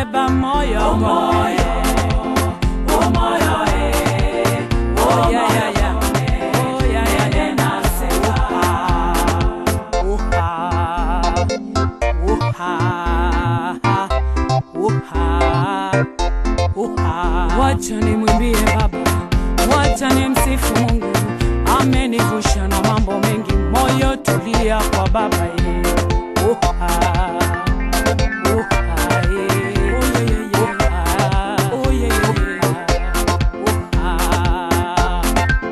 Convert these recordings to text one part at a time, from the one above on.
seba moyo moyo Oh, yeah, yeah, yeah. Oh, yeah, yeah, yeah. Uha. Uha. Uha. Uha. Wacha nimwimbie Baba, wacha nimsifu Mungu, amenivusha na mambo mengi. Moyo tulia kwa Baba ye. Uha. Uha, ye. Uha. Oh, yeah, yeah, yeah. Uha.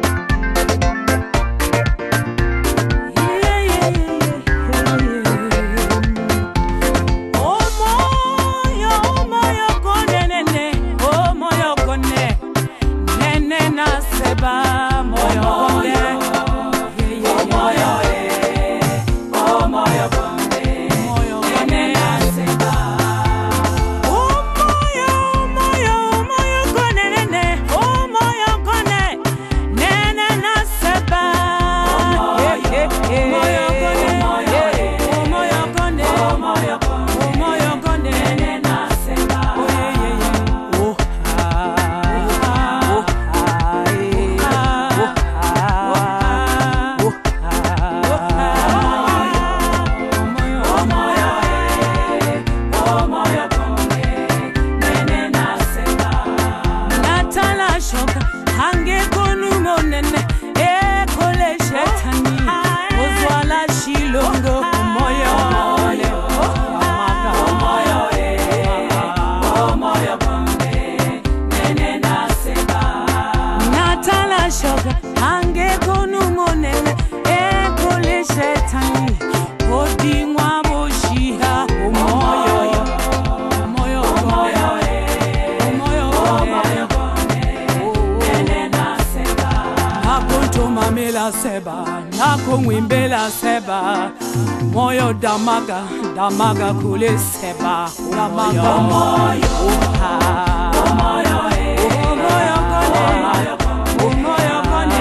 natala shoka hangekonu monene ekole shetani ozwala shilongo moyo natala shoka hangekonu monene ekole shetani odingwa boshiha omoyo omoyo omoyo omoyo nakontomamela seba nakongwimbela seba moyo damaga damaga kule seba damaga moyo Uha. Umoyo kone. Umoyo kone.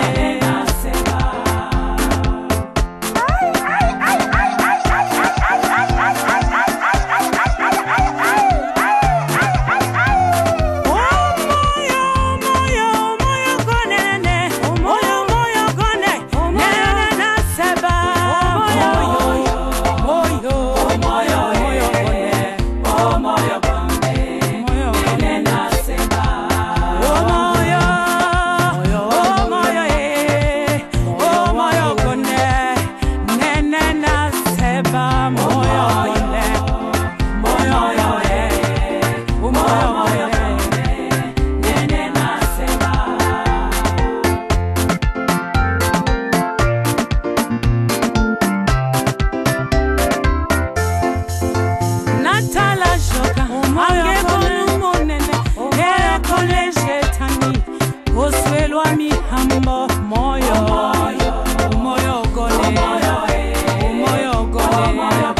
natala shoka angekonu monene ekole shetani oswelwa mihambo moyo moyo gone moyo gone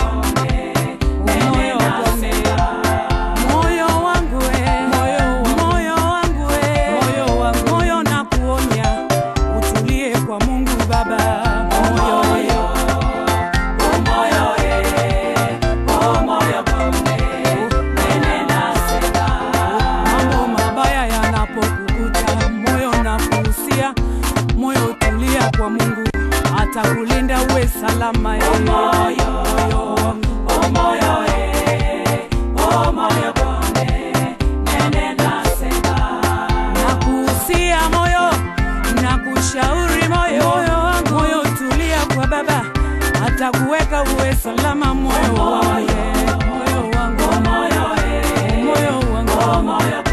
moyo gone moyo wangu we moyo wangu we moyo na kuonya utulie kwa Mungu Baba moyo mambo mabaya yanapokukuta moyo na kuhusia moyo tulia kwa mungu atakulinda uwe salama eh. Moyo wangu. nakuhusia moyo nakushauri moyo moyo tulia kwa baba atakuweka uwe salama moyo wangu eh. moyo wangu moyo wangu